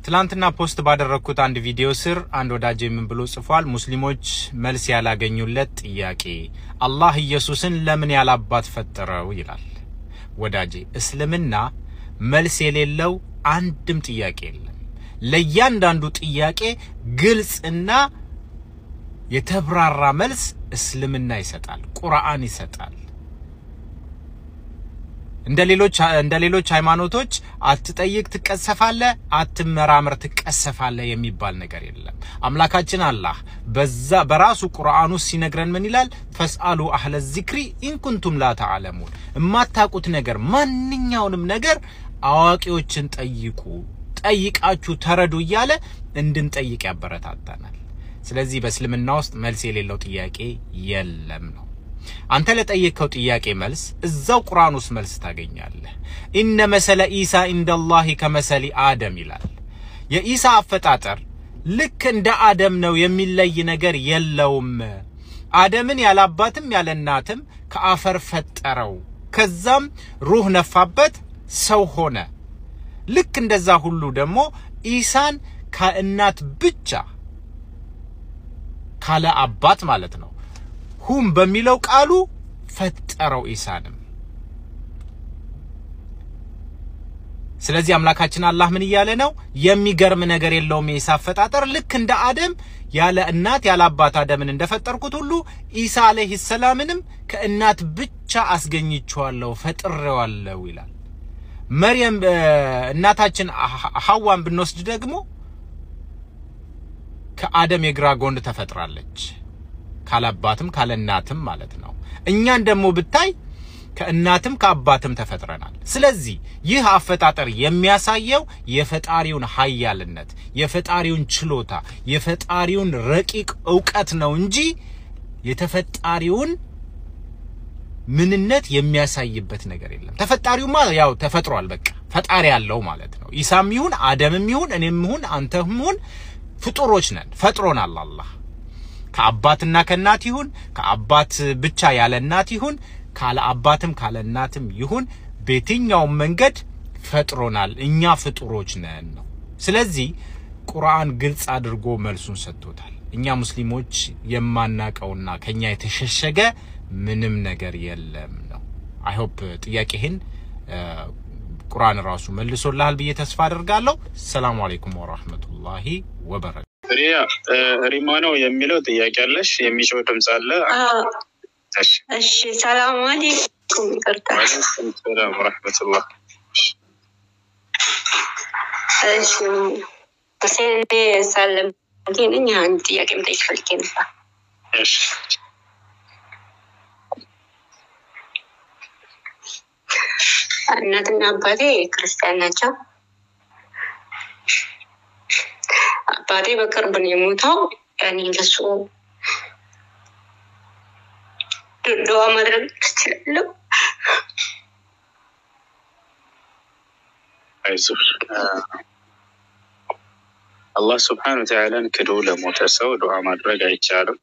ትላንትና ፖስት ባደረግኩት አንድ ቪዲዮ ስር አንድ ወዳጅ ምን ብሎ ጽፏል? ሙስሊሞች መልስ ያላገኙለት ጥያቄ አላህ ኢየሱስን ለምን ያላባት ፈጠረው ይላል። ወዳጄ እስልምና መልስ የሌለው አንድም ጥያቄ የለም። ለእያንዳንዱ ጥያቄ ግልጽና የተብራራ መልስ እስልምና ይሰጣል፣ ቁርአን ይሰጣል። እንደ ሌሎች እንደ ሌሎች ሃይማኖቶች አትጠይቅ ትቀሰፋለህ፣ አትመራመር ትቀሰፋለህ የሚባል ነገር የለም። አምላካችን አላህ በዛ በራሱ ቁርአን ውስጥ ሲነግረን ምን ይላል? ፈስአሉ አህለ ዚክሪ ኢንኩንቱም ላ ተዓለሙን፣ የማታውቁት ነገር ማንኛውንም ነገር አዋቂዎችን ጠይቁ፣ ጠይቃችሁ ተረዱ እያለ እንድንጠይቅ ያበረታታናል። ስለዚህ በእስልምና ውስጥ መልስ የሌለው ጥያቄ የለም ነው። አንተ ለጠየቅከው ጥያቄ መልስ እዛው ቁርአን ውስጥ መልስ ታገኛለህ። ኢነ መሰለ ኢሳ ኢንደላሂ ከመሰሊ አደም ይላል። የኢሳ አፈጣጠር ልክ እንደ አደም ነው፣ የሚለይ ነገር የለውም። አደምን ያለ አባትም ያለ እናትም ከአፈር ፈጠረው፣ ከዛም ሩህ ነፋበት፣ ሰው ሆነ። ልክ እንደዛ ሁሉ ደግሞ ኢሳን ከእናት ብቻ ካለ አባት ማለት ነው ሁም በሚለው ቃሉ ፈጠረው ኢሳንም። ስለዚህ አምላካችን አላህ ምን እያለ ነው? የሚገርም ነገር የለውም የኢሳ አፈጣጠር። ልክ እንደ አደም ያለ እናት ያለ አባት አደምን እንደፈጠርኩት ሁሉ ኢሳ አለይሂ ሰላምንም ከእናት ብቻ አስገኝቼዋለሁ ፈጥሬዋለሁ ይላል። መርየም እናታችን ሐዋን ብንወስድ ደግሞ ከአደም የግራ ጎን ተፈጥራለች ካላባትም ካለ እናትም ማለት ነው። እኛን ደግሞ ብታይ ከእናትም ከአባትም ተፈጥረናል። ስለዚህ ይህ አፈጣጠር የሚያሳየው የፈጣሪውን ኃያልነት፣ የፈጣሪውን ችሎታ፣ የፈጣሪውን ረቂቅ እውቀት ነው እንጂ የተፈጣሪውን ምንነት የሚያሳይበት ነገር የለም። ተፈጣሪውማ ያው ተፈጥሯል። በቃ ፈጣሪ ያለው ማለት ነው። ኢሳም ይሁን አደምም ይሁን እኔም ይሁን አንተም ይሁን ፍጡሮች ነን። ፈጥሮናል አላህ ከአባትና ከእናት ይሁን ከአባት ብቻ ያለ እናት ይሁን ካለ አባትም ካለ እናትም ይሁን በየትኛውም መንገድ ፈጥሮናል። እኛ ፍጡሮች ነን ነው። ስለዚህ ቁርአን ግልጽ አድርጎ መልሱን ሰጥቶታል። እኛ ሙስሊሞች የማናቀውና ከኛ የተሸሸገ ምንም ነገር የለም ነው። አይሆፕ ጥያቄህን ቁርአን ራሱ መልሶልሃል ብዬ ተስፋ አደርጋለሁ። ሰላሙ አለይኩም ወራህመቱላሂ ወበረካቱ። ሪያ ሪማ ነው የሚለው ጥያቄ አለሽ? የሚጮህ ድምፅ አለ? እሺ እሺ ሰላም አለይኩም። ይቅርታ። ወአለይኩም ሰላም ወረሕመቱላህ። እሺ ሁሴን ሳለም ነኝ። አንድ ጥያቄ መጠየቅ ፈልጌ ነበር። እሺ እናትና አባቴ ክርስቲያን ናቸው። አባቴ በቅርብ ነው የሞተው። ያኔ ለሱ ድዋ ማድረግ ትችላለሁ? አይዞህ አላህ ስብሓን ወተዓላን ክዶ ለሞተ ሰው ዱዓ ማድረግ አይቻልም።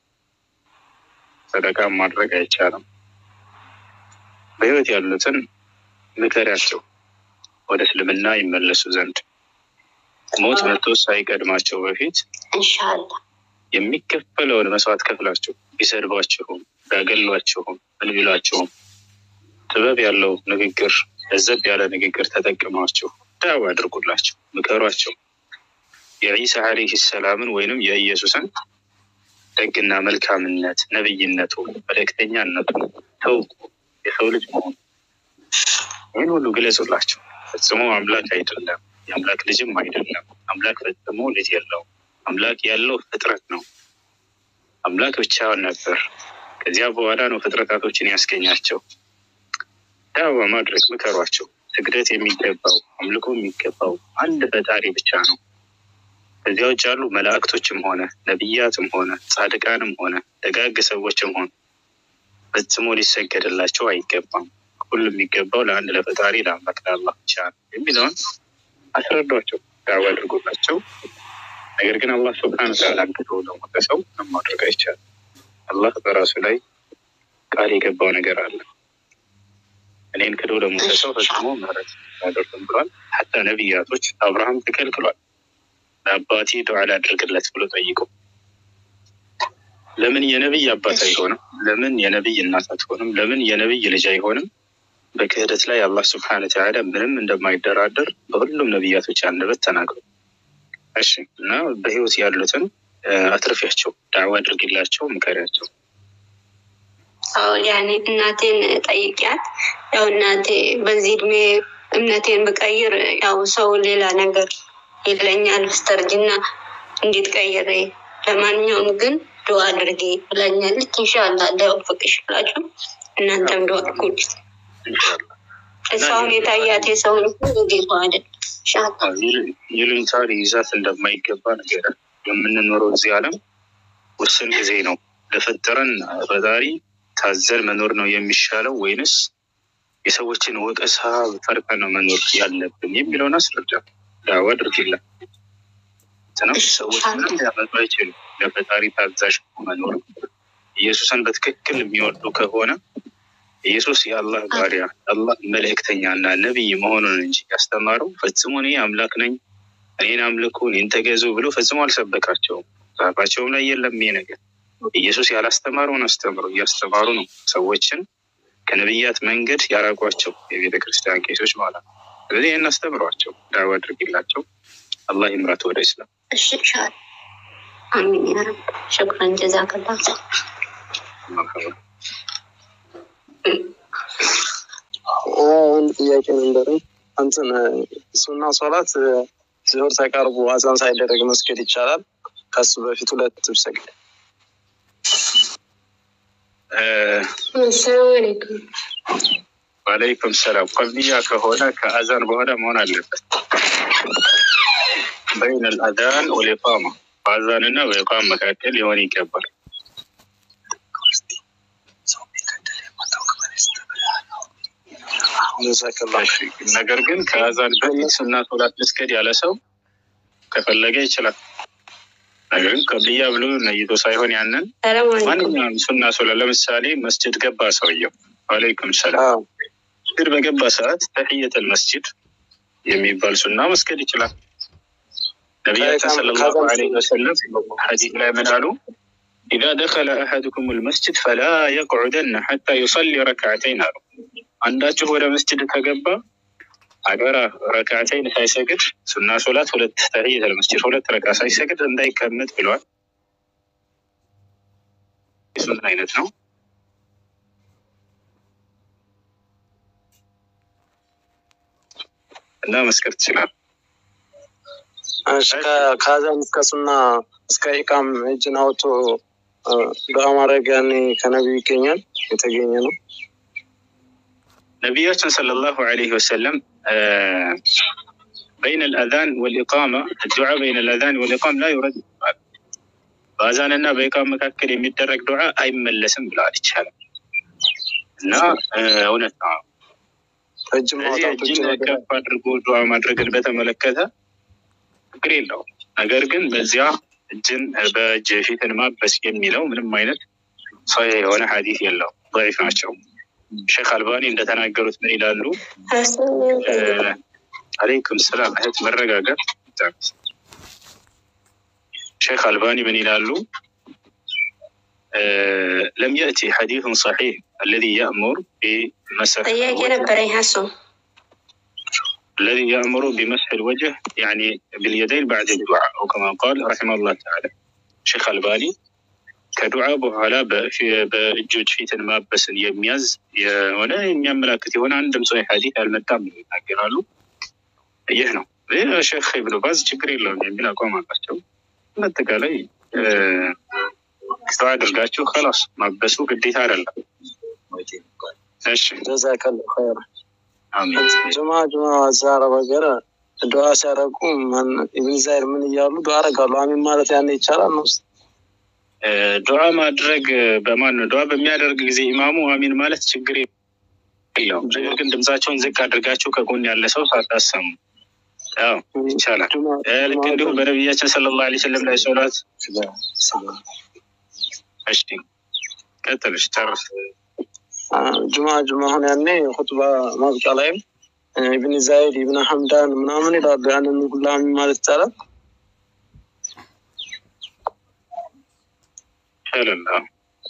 ሰደቃም ማድረግ አይቻልም። በህይወት ያሉትን ምከሪያቸው ወደ እስልምና ይመለሱ ዘንድ ሞት መቶ ሳይቀድማቸው በፊት እንሻላ የሚከፈለውን መስዋዕት ከፍላችሁ ቢሰድቧችሁም ቢያገሏችሁም ምን ቢሏችሁም ጥበብ ያለው ንግግር ለዘብ ያለ ንግግር ተጠቅማችሁ ዳዋ አድርጉላቸው፣ ምከሯቸው። የዒሳ ዓለይህ ሰላምን ወይንም የኢየሱስን ደግና መልካምነት፣ ነብይነቱ፣ መልእክተኛነቱ ተው የሰው ልጅ መሆኑ ይህን ሁሉ ግለጹላቸው። ፈጽሞ አምላክ አይደለም፣ የአምላክ ልጅም አይደለም። አምላክ ፈጽሞ ልጅ የለውም። አምላክ ያለው ፍጥረት ነው። አምላክ ብቻውን ነበር። ከዚያ በኋላ ነው ፍጥረታቶችን ያስገኛቸው። ዳዋ ማድረግ ምከሯቸው። ስግደት የሚገባው አምልኮ የሚገባው አንድ ፈጣሪ ብቻ ነው። ከዚያ ውጭ ያሉ መላእክቶችም ሆነ ነቢያትም ሆነ ጻድቃንም ሆነ ደጋግ ሰዎችም ሆነ ፈጽሞ ሊሰገድላቸው አይገባም። ሁሉም የሚገባው ለአንድ ለፈጣሪ ለአምላክ ለአላህ ብቻ ነው የሚለውን አስረዷቸው፣ ዳዋ አድርጎላቸው። ነገር ግን አላህ ስብሐነ ወተዓላ አንክቶ ለሞተ ሰው ምንም ማድረግ አይቻልም። አላህ በራሱ ላይ ቃል የገባው ነገር አለ። እኔን ክዶ ለሞተ ሰው ፈጽሞ ምህረት አያደርግም ብሏል። ሀታ ነቢያቶች አብርሃም ተከልክሏል። ለአባቴ ዱዓ ላድርግለት ብሎ ጠይቁ። ለምን የነብይ አባት አይሆንም? ለምን የነብይ እናት አትሆንም? ለምን የነብይ ልጅ አይሆንም? በክህደት ላይ አላህ ስብሐነ ወተዓላ ምንም እንደማይደራደር በሁሉም ነቢያቶች አንደበት ተናግሩ። እሺ እና በህይወት ያሉትን አትርፊያቸው፣ ዳዕዋ አድርግላቸው፣ ምከሪያቸው። አዎ ያኔ እናቴን ጠይቂያት። ያው እናቴ በዚህ እድሜ እምነቴን ብቀይር ያው ሰው ሌላ ነገር ይለኛል፣ ስተርጅና እንዴት ቀይሬ፣ ለማንኛውም ግን ዱዓ አድርጌ ብላኛለች። ኢንሻላህ እንዳይወፍቅሽ ብላችሁ እናንተም ዱዓ አድርጉልኝ። ኢንሻላህ እሷውን የታያት የሰውን ጌታ አይደል ኢንሻላህ ይሉኝታ ሊይዛት እንደማይገባ ነገር የምንኖረው እዚህ ዓለም ውስን ጊዜ ነው። ለፈጠረን ፈጣሪ ታዘን መኖር ነው የሚሻለው ወይንስ የሰዎችን ወቀሳ ፈርተን ነው መኖር ያለብን የሚለውን አስረዳ። ዳዋ አድርጊላ ነው። ሰዎች ምንም ሊያመጡ አይችሉም። ለፈጣሪ ታዛዥ መኖር ኢየሱስን በትክክል የሚወዱ ከሆነ ኢየሱስ የአላህ ባሪያ አላህ መልእክተኛ እና ነቢይ መሆኑን እንጂ ያስተማረው ፈጽሞ እኔ አምላክ ነኝ እኔን አምልኩ እኔን ተገዙ ብሎ ፈጽሞ አልሰበካቸውም። ጻፋቸውም ላይ የለም ይሄ ነገር። ኢየሱስ ያላስተማረውን አስተምሮ እያስተማሩ ነው ሰዎችን ከነቢያት መንገድ ያራቋቸው የቤተ ክርስቲያን ቄሶች ማለት ነው። ስለዚህ ይህን አስተምሯቸው፣ ዳዕዋ አድርጊላቸው። አላህ ይምራት ወደ ኢስላም። እሺ ኢንሻላህ አሚን ያ ረብ ሸክረን ጀዛከላህ መርሐባ። አንድ ጥያቄ ነበረኝ። እንትን ሱና ሶላት ዙሁር ተቃርቦ አዛን ሳይደረግ መስገድ ይቻላል? ከሱ በፊት ሁለት ብሰግድ እ አሰላሙ አለይኩም ዋለይኩም ሰላም። ቀብልያ ከሆነ ከአዛን በኋላ መሆን አለበት። በይን አልአዛን ወልኢቃማ በአዛን እና በኢቃም መካከል ሊሆን ይገባል። ጀዛከላ እሺ፣ ነገር ግን ከአዛን በፊት ሱና ሶላት መስገድ ያለ ሰው ከፈለገ ይችላል። ነገር ግን ቀብልያ ብሎ ነይቶ ሳይሆን ያንን ሰላም አለይኩም ማንኛውም ሱና ሶላት ለምሳሌ መስጅድ ገባ ሰውየው፣ ዋለይኩም ሰላም መስጅድ በገባ ሰዓት ተሕየተል መስጅድ የሚባል ሱና መስገድ ይችላል። ነቢያችን ሰለላሁ ዐለይሂ ወሰለም ሐዲስ ላይ ምን አሉ? ኢዛ ደኸለ አሐዱኩም ልመስጅድ ፈላ የቅዑደነ ሐታ ዩሰሊ ረክዓተይን አሉ። አንዳችሁ ወደ መስጅድ ከገባ አገራ ረክዓተይን ሳይሰግድ ሱና ሶላት ሁለት ተሕየተል መስጅድ ሁለት ረካ ሳይሰግድ እንዳይቀመጥ ብለዋል። የሱና አይነት ነው። እና መስገድ ትችላል። እሺ ከ- ከአዛን እስከ ሱና እስከ ኢቃም እጅን አውጥቶ እ፣ ዱዓ ማድረግ ያኔ ከነቢዩ ይገኛል የተገኘ ነው። ነቢያችን ሰለላሁ ዐለይሂ ወሰለም በይነ ልአዛን ወልኢቃማ ዱዓ በይነ ልአዛን ወልኢቃም ላ ዩረድ ይባላል። በአዛን እና በኢቃም መካከል የሚደረግ ዱዓ አይመለስም ብለዋል። ይቻላል እና እ፣ እውነት ነው። እጅ ስለዚህ ማውጣት እጅን ከፍ አድርጎ ዱዓ ማድረግን በተመለከተ ችግር የለውም። ነገር ግን በዚያ እጅን በእጅ ፊትን ማበስ የሚለው ምንም አይነት ሰሒህ የሆነ ሐዲስ የለውም። ضعيف ናቸው። ሼክ አልባኒ እንደተናገሩት ምን ይላሉ? አለይኩም ሰላም እህት መረጋጋት። ሼክ አልባኒ ምን ይላሉ? ለም የእቲ ሐዲሱን ሰሒህ አለዚ የእሙር ቢመሰህ ጥያቄ ነበረኝ ሀሱ الذي يأمر بمسح الوجه يعني باليدين بعد الدعاء أو كما قال رحمه الله تعالى شيخ الباني ከዱዓ በኋላ በፊ- በእጆች ፊትን ማበስን የሚያዝ የሆነ የሚያመላክት የሆነ አንድም ሰው ሐዲስ አልመጣም ብለው ይናገራሉ። ይህ ነው ይህ ሼክ ኢብኑ ባዝ ችግር የለውም የሚል አቋም አላቸው። በአጠቃላይ እ፣ ዱዓ አድርጋችሁ ከላስ ማበሱ ግዴታ አይደለም። እሺ ጀዛከላ ኸይር። አሚን። ጅማ ጅማ እዛ አረብ ሀገር ዱዓ ሲያደርጉ ማን ኢብን ዛይር ምን እያሉ ዱዓ አደርጋሉ። አሚን ማለት ያኔ ይቻላል ነው? እ፣ ዱዓ ማድረግ በማን ነው? ዱዓ በሚያደርግ ጊዜ ኢማሙ አሚን ማለት ችግር የለውም። ነገር ግን ድምጻቸውን ዝቅ አድርጋችሁ ከጎን ያለ ሰው ሳታሰሙ ያው ይቻላል። ጅማ- እ፣ ልክ እንዲሁም በነቢያችን ሰለላሁ ዐለይሂ ወሰለም ላይ ሶላት እሺ፣ ቀጥልሽ ጨርስ። ጁማ ጁማ አሁን ያኔ ሁጥባ ማብቂያ ላይም ኢብን ዛይድ ኢብን ሐምዳን ምናምን ይላሉ። ያንን ሁላ አሚን ማለት ይቻላል? ይቻላል። አዎ።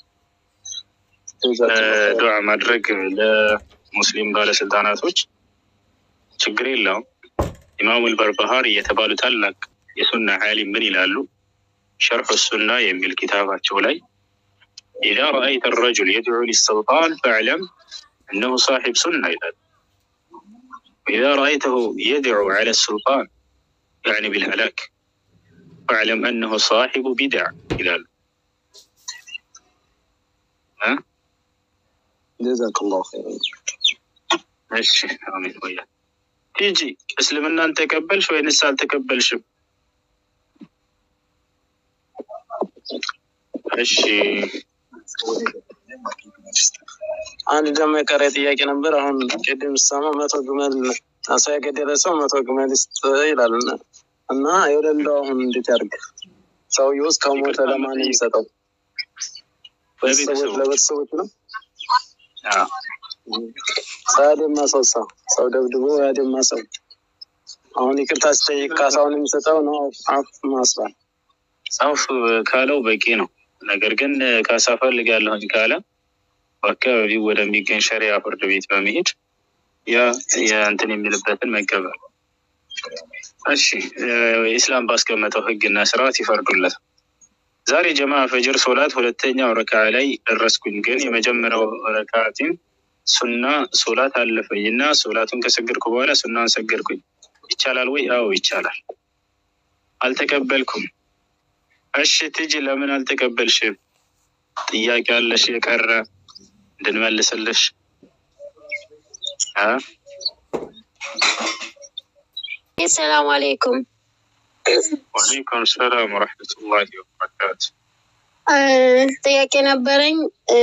ዱዓ ማድረግ ለሙስሊም ባለስልጣናቶች ችግር የለውም። ኢማሙል በርባሃሪ የተባሉ ታላቅ የሱና ዓሊም ምን ይላሉ? ሸርሑ ሱና የሚል ኪታባቸው ላይ ኢዛ ረአይተ ረጁል የድዑ ሊስልጣን ፈዕለም እነሁ ሳሒብ ሱና ይላል። ኢዛ ረአይተሁ የድዑ ዐለ ስልጣን ያዕኒ ቢልሀላክ ፈዕለም እነሁ ሳሒቡ ቢድዕ ይላሉ። እ? ጀዛከላሁ ኸይረን። እሺ አሜን። ወያ ቲጂ እስልምናን ተቀበልሽ ወይንስ አልተቀበልሽም? እሺ አንድ ደግሞ የቀረ ጥያቄ ነበር። አሁን ቅድም ስሰማ መቶ ግመል ሰው የገደለ ሰው መቶ ግመል ይስጥ ይላል እና እና የሌለው አሁን እንዴት ያድርግ? ሰውዬው ውስጥ ከሞተ ለማን ነው የሚሰጠው? ቤተሰቦች ለቤተሰቦች ነው። አዎ። ሰው ያደማ ሰው ሰው ሰው ደብድቦ ያደማ ሰው አሁን ይቅርታ ሲጠይቅ ካሳውን የሚሰጠው ነው አፍ ማስባል አውፍ ካለው በቂ ነው። ነገር ግን ካሳ ፈልጋለሁኝ ካለ በአካባቢው ወደሚገኝ ሸሪያ ፍርድ ቤት በመሄድ ያ የእንትን የሚልበትን መቀበል። እሺ ኢስላም ባስቀመጠው ሕግና ስርዓት ይፈርዱለታል። ዛሬ ጀማ ፈጅር ሶላት ሁለተኛው ረካ ላይ ደረስኩኝ፣ ግን የመጀመሪያው ረካቲን ሱና ሶላት አለፈኝ እና ሶላቱን ከሰገድኩ በኋላ ሱናን ሰገድኩኝ። ይቻላል ወይ? አዎ ይቻላል። አልተቀበልኩም። እሺ ትጂ ለምን አልተቀበልሽም? ጥያቄ አለሽ የቀረ እንድንመልስልሽ እ? ሰላም አሌይኩም። ወአለይኩም ሰላም ወረሕመቱላሂ ወበረካቱ። ጥያቄ ነበረኝ። እ፣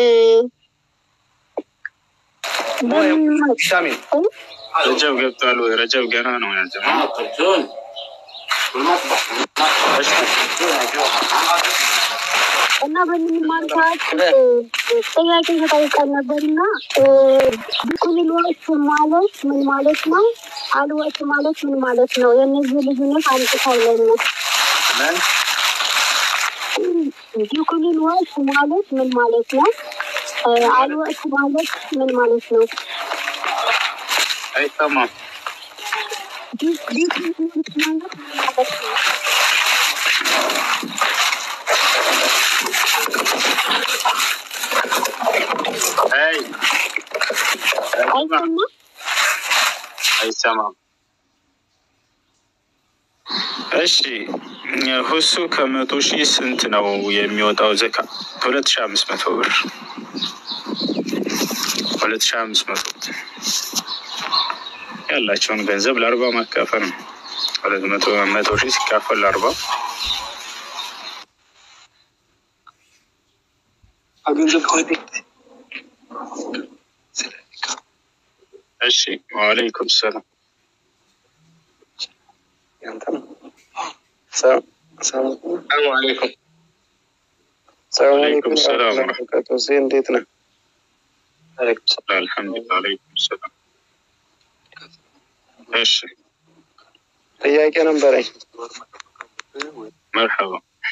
ረጀብ ገብቷል ወይ? ረጀብ ገና ነው ያጀማ እና በምንማር ሰዓት ጥያቄ ተጠይቀን ነበር እና ቢኩል ወቅት ማለት ምን ማለት ነው? አልወቅት ማለት ምን ማለት ነው? የእነዚህ ልዩነት አንጥታለን ነው። ቢኩል ወቅት ማለት ምን ማለት ነው? አልወቅት ማለት ምን ማለት ነው? አይሰማም። ቢኩል ወቅት ማለት ምን ማለት ነው? አይ አይሰማም? አይሰማም። እሺ ሁሱ ከመቶ ሺህ ስንት ነው የሚወጣው ዘካ? ሁለት ሺህ አምስት መቶ ብር ሁለት ሺህ አምስት መቶ ያላቸውን ገንዘብ ለአርባ ማካፈል ነው። ሁለት መቶ መቶ ሺህ ሲካፈል ለአርባ እሺ ወአለይኩም ሰላም ሰላም አለይኩም። ወአለይኩም ሰላም ቀጦሴ እንዴት ነህ? አልሐምዱሊላህ አለይኩም ሰላም እሺ ጥያቄ ነበረኝ። መርሐባ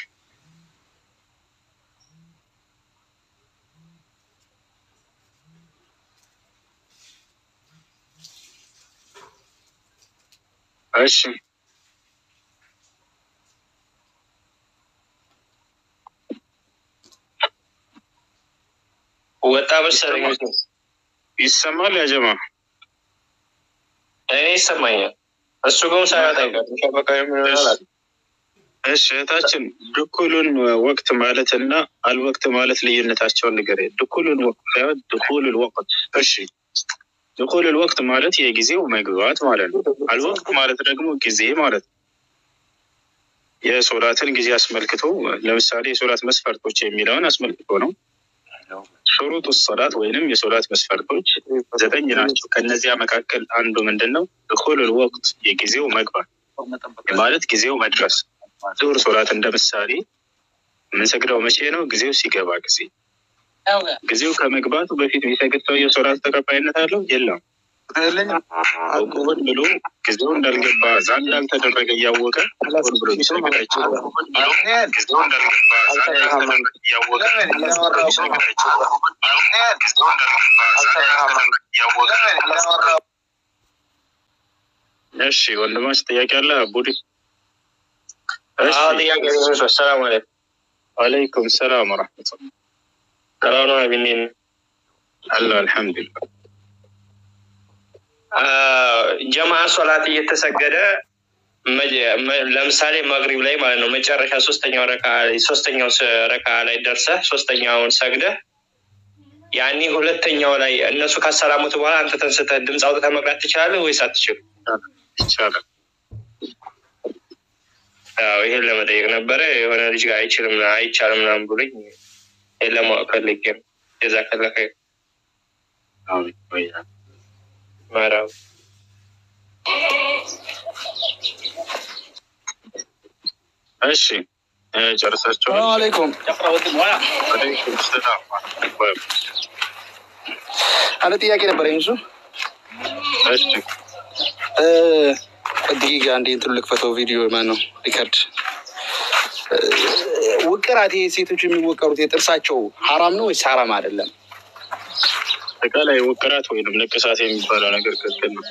እሺ ወጣ መሰለኝ። ይሰማል ያ ጀማ እኔ ይሰማኛል። እሱ ግን ሳያወጣ አይቀርም። ሸበካ የሚሆናል እሺ እህታችን ድኩሉን ወቅት ማለት እና አልወቅት ማለት ልዩነታቸውን ንገረኝ። ድኩሉን ወቅት ሳይሆን ድኩሉል ወቅት። እሺ ድኩሉል ወቅት ማለት የጊዜው መግባት ማለት ነው። አልወቅት ማለት ደግሞ ጊዜ ማለት ነው። የሶላትን ጊዜ አስመልክቶ ለምሳሌ የሶላት መስፈርቶች የሚለውን አስመልክቶ ነው። ሹሩጡ ሶላት ወይንም የሶላት መስፈርቶች ዘጠኝ ናቸው። ከነዚያ መካከል አንዱ ምንድን ነው? ድኩሉል ወቅት የጊዜው መግባት ማለት ጊዜው መድረስ ዙሁር ሶላት እንደ ምሳሌ የምንሰግደው መቼ ነው? ጊዜው ሲገባ ጊዜ ጊዜው ከመግባቱ በፊት የሚሰግድ ሰውየው ሶላት ተቀባይነት አለው የለም። አውቆ ሆን ብሎ ጊዜው እንዳልገባ እዛ እንዳልተደረገ እያወቀ ሆን ብሎ ቢሰግድ አይችልም። ጊዜው እንዳልገባ እዛ እንዳልተደረገ እያወቀ ሆን ብሎ ቢሰግድ አይችልም። ጊዜው እንዳልገባ እዛ እንዳልተደረገ እያወቀ እሺ ወንድማች ጥያቄ አለ አቡዲ? እሺ አዎ ጥያቄ ነው። ሰላም አለይኩም። ወአለይኩም ሰላም ወረሕመቱላህ ሰላም ነው አቢኔን አለ አልሐምዱሊላህ። ጀማዓ ሶላት እየተሰገደ መጀ- መ- ለምሳሌ መግሪብ ላይ ማለት ነው መጨረሻ ሶስተኛው ረካ ሶስተኛው ስ- ረካ ላይ ደርሰህ ሶስተኛውን ሰግደህ ያኔ ሁለተኛው ላይ እነሱ ካሰላሙት በኋላ አንተ ተንስተህ ድምፅ አውጥተህ መቅራት ትችላለህ ወይስ አትችልም? ይቻላል። አዎ ይሄን ለመጠየቅ ነበረ። የሆነ ልጅ ጋር አይችልም አይቻልም ምናምን ብሎኝ ይሄን ለማወቅ ፈልጌ ነው። የዛ ከለከ አዎ ይቆያል። መራው እሺ እ ጨርሳችኋል? ሰላም አለይኩም። ወአለይኩም ሰላም ወረሕመቱላህ። አንድ ጥያቄ ነበረኝ እሱ እሺ ደቂቃ አንዴ እንትኑ ልክፈተው። ቪዲዮ ማን ነው ሪከርድ እ፣ ውቅራት ይሄ ሴቶች የሚወቀሩት የጥርሳቸው ሀራም ነው ወይስ ሀራም አይደለም? አጠቃላይ ውቅራት ወይንም ንቅሳት የሚባለው ነገር ክልክል ነው።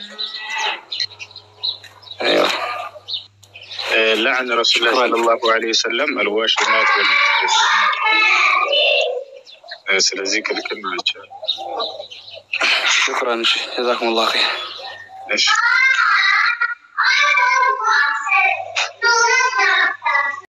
አይዋ። لعن رسول الله صلى الله عليه وسلم الواشمات والمتكس ስለዚህ ክልክል ናቸው። ሽክራን። እሺ ጀዛኩም ላሁ ኸይር። እሺ